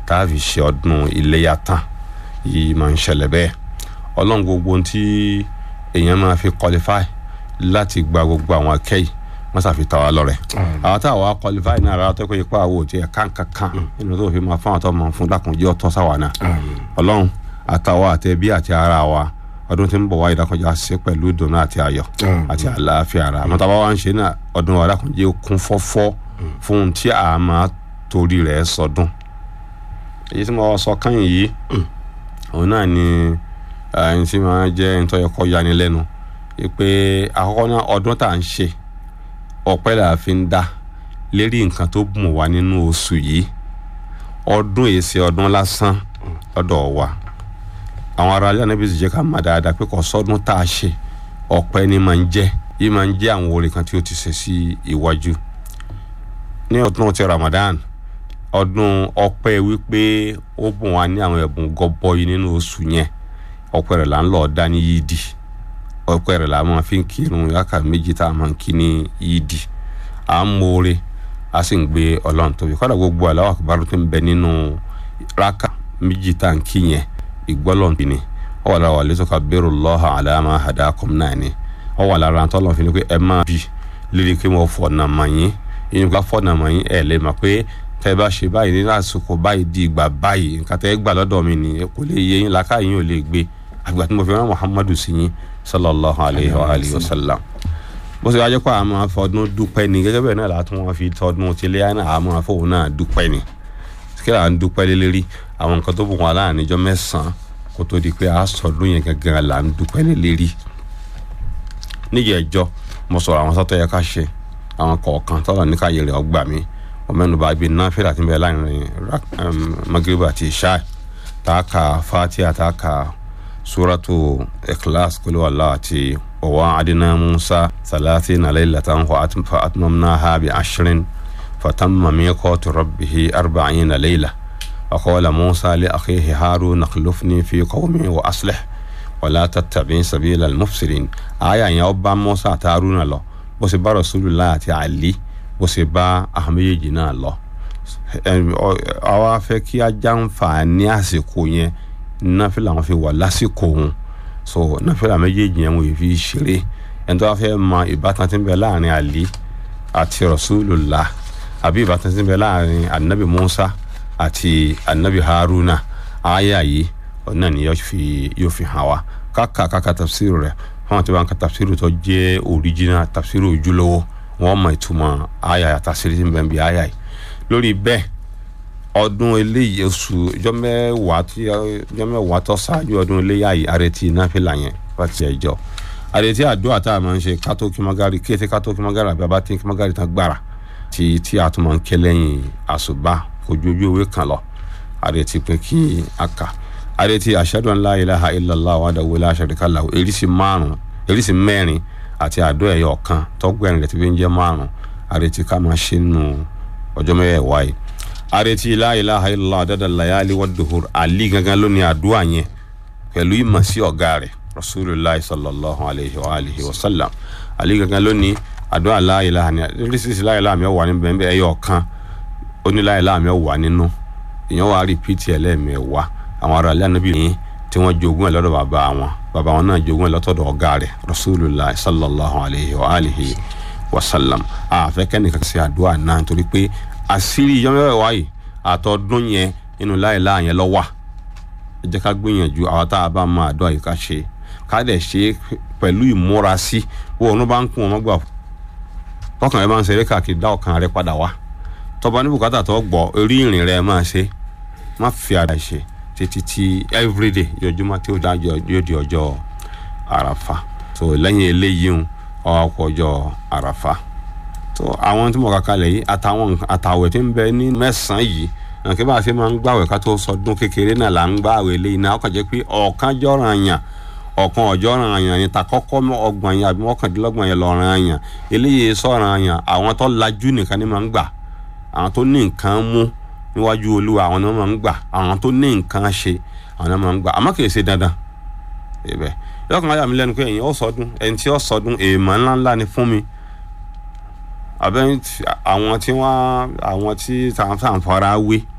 tá a fi ṣe ọdún iléyà tán yìí máa ń ṣẹlẹ̀ bẹ́ẹ̀ ọlọ́run gbogbo ohun tí èèyàn máa fi qualify láti gba gbogbo àwọn akẹ́yì wọ́n ṣàfi ta wa lọ́rẹ̀ àwọn tá a wà qualify náà rárá tó kọ́ ipa àwọ̀ tí ẹ̀ kánkankan nínú tó fi máa fún àwọn tó máa fún dákunjẹ́ ọ̀tọ́ sáwà náà ọlọ́run àtàwọn àtẹ̀bí àti ara wa ọdún tí ń bọ̀ wá ìdákọjá ṣe pẹ̀lú ìdùnnú àti ayọ̀ àti àlàáfíà ara àmọ́ tábà wá ń ṣe náà ọdún wa dákunjẹ́ kún fọ́fọ́ fún ohun tí a máa torí rẹ̀ sọdún èyí tí mo sọ kányìn yìí òun náà ni ẹni tí máa jẹ́ ẹni tó yẹ kó yani lẹ́nu pé àkọ́kọ́ náà ọdún tá à ń ṣe ọpẹ́ là fi ń dá lérí nǹkan tó bùn wá nínú oṣù yìí ọdún èsì ọdún lásán lọ́dọ̀ wa àwọn ará ilé anábìsì jẹ́ ká má dáadáa pé kò sọ́dún tá a ṣe ọpẹ́ ni máa ń jẹ́ yìí máa ń jẹ́ àwọn oore kan tí ó ti ṣe sí iwájú ní ọdún ti Ramadan ọdún ọpẹ́ wípé ó bùn wá ní àwọn ẹ̀bùn gọbọi nínú oṣù yẹn ọpẹ́ rẹ̀ là ń lọ dá ní yídì ọpẹ́ rẹ̀ là máa fi ń kírun yàkà méjì tá a máa ń kí ní yídì à ń mọ̀ọ́rẹ́ a sì ń gbé ọlọ́run tóbi kọ́dà gbogbo aláwọ̀ àkùbárò tó ń bẹ nínú rákà méjì tá a ń kí yẹn ìgbọ́lọ́n bí ni ọ wà lára wà lẹ́sọ̀ ká bẹ̀rù lọ́hà àdámà àdákùn náà ni ọ wà lára tọ́lọ́ fi ni pé ẹ máa bí lérí kí wọ́n fọ̀nà mọ̀ yín inú ká fọ̀nà mọ̀ yín ẹ̀ lè mọ̀ pé tẹ́ bá ṣe báyìí ní àsìkò báyìí di ìgbà báyìí nǹkan tẹ́ gbà lọ́dọ̀ mi ni kò lè yé yín làákà yín ò lè gbé àgbà tí mo fi rán Muhammadu sí yín sallallahu alayhi wa alihi wa sallam bó ṣe wá jẹ́ pé àwọn máa fọdún dúpẹ́ ni gẹ́gẹ́ bẹ́ẹ̀ náà látún wọn fi tọdún tilé náà àwọn máa fọwọ́ náà dúpẹ́ ni kí là ń dúpẹ́ lé lérí àwọn nǹkan tó bùn wọn láàrin ìjọ mẹ́sàn-án kó tó di pé a sọdún yẹn gangan là ń dúpẹ́ lé lérí níjẹ̀ ẹjọ́ mo sọ̀rọ̀ àwọn sọ́tọ̀ yẹ ká ṣe àwọn kọ̀ọ̀kan tọ́lọ̀ ní káyé rẹ̀ ọgbà mi ọmọnùbá bíi náfìlà tí ń bẹ láàrin maghrib àti ìṣá tààkà fatia tààkà suratu ikhlas kulu wàllá àti ọwọ́ adina musa salatina laylatan fa atmamnaha bi ashrin fatamma miqatu rabbihi arba'ina layla وقال موسى لأخيه هارون اخلفني في قومي وأصلح ولا تتبع سبيل المفسدين آية يوبا موسى تارون الله بس با رسول الله تعالى bó ṣe bá àwọn méjèèjì náà lọ àwa fẹ́ kí a jàǹfààní àsìkò yẹn náfìlà wọn fi wà lásìkò òun so náfìlà méjèèjì yẹn wọ́n fi ṣeré ẹni tó wá fẹ́ mọ ìbátan tí ń bẹ láàrin àlí àti rasulullah àbí ìbátan tí ń bẹ láàrin anabi musa àti anabi haruna àyà yìí ọ̀nà ni yóò fi hàn wá káka káka tafsiru rẹ̀ fún àwọn tí wọ́n ka tafsiru tó jẹ́ original tafsiru ojúlówó wọn mọ ìtumọ̀ àyà àtàsírí tí ń bẹ ń bi àyà yìí lórí bẹ́ẹ̀ ọdún eléyìí oṣù ọjọ́ mẹ́wàá tí ọjọ́ mẹ́wàá tó ṣáájú ọdún eléyà yìí àrètí náfìlà yẹn láti ẹjọ́ àrètí àdúrà tá a máa ń ṣe kátó kí magari kété kátó kí magari àbí abátí kí magari tán gbára tí tí a tún máa ń ké lẹ́yìn àṣùbà ojú ojú ewé kan lọ àrètí pé kí a kà àrètí ashhadu an la ilaha illallah wahdahu la sharika lahu eríṣi márùn eríṣi mẹ́rin àti àdó ẹ̀yọ̀ kan tọ́gbẹ̀rin rẹ̀ ti fi ń jẹ́ márùn àrètí ká máa ṣe nù ọjọ́ mẹ́wàá yìí àrètí la ilaha illallah adada layali wadduhur àlí gangan lónìí àdúrà yẹn pẹ̀lú ìmọ̀ sí ọ̀gá rẹ̀ rasulillah sallallahu alayhi wa alihi wa sallam àlí gangan lónìí àdúrà la ilaha ni oríṣiríṣi la ilaha mi wà ní bẹ́ẹ̀ ẹ̀yọ̀ kan ó ní la ilaha mi wà nínú ìyẹn wà á rìpíìtì ẹlẹ́mẹ̀wá àwọn ará ilé ànábì yìí tí wọ́n jogún ẹ̀ lọ́dọ̀ bàbá wọn bàbá wọn náà jogún ẹ̀ lọ́tọ̀dọ̀ ọ̀gá rẹ̀ rasulillah sallallahu alayhi wa alihi wa sallam àfẹ́ kẹ́nìkan ṣe àdúrà náà nítorí pé àṣírí yọmẹ́wẹ́ wáyé àtọ́dún yẹn nínú láìláà yẹn lọ wà ẹ jẹ́ ká gbìyànjú àwọn tá a bá máa àdúrà yìí ká ṣe ká dẹ̀ ṣe pẹ̀lú ìmúrasí wo òun bá ń kún wọn gbà tọkàn rẹ máa ń ṣeré káàkiri dá ọkàn rẹ padà wá tọba ní bùkátà tó gbọ́ orí ìrìn rẹ máa ṣe má fi ara ṣe títí tí everyday yọjúmọ́ tí ó dájọ́ yóò di ọjọ́ àràfà tó lẹ́yìn eléyìí ń ọkọ̀ ọjọ́ àràfà tó àwọn tí mo kà kalẹ̀ yìí àtàwọn àtàwẹ̀ tí ń bẹ ní mẹ́sàn-án yìí kí bá a ṣe máa ń gbàwẹ̀ ká tó sọdún kékeré náà là ń gbàwẹ̀ eléyìí náà ọkàn jẹ́ pé ọ̀kan jọ̀ràn àyàn ọ̀kan ọ̀jọ̀ràn àyàn ni ta kọ́kọ́ ọgbọ̀n yẹn àbí mọ́kàndínlọ́gbọ̀n yẹn lọ́ràn àyàn eléyìí sọ̀ràn àyàn àwọn tó lajú nìkan ni máa ń gbà àwọn tó ní nǹkan mú níwájú olúwa àwọn náà máa ń gbà àwọn tó ní nǹkan ṣe àwọn náà máa ń gbà àmọ́ kì í ṣe dandan ibẹ̀ yọkàn ayà mi lẹ́nu pé ẹ̀yin ó sọdún ẹni tí ó sọdún èèmọ̀ ńláńlá ni fún mi àbẹ àwọn tí wọn àwọn tí tàǹfààní fara wé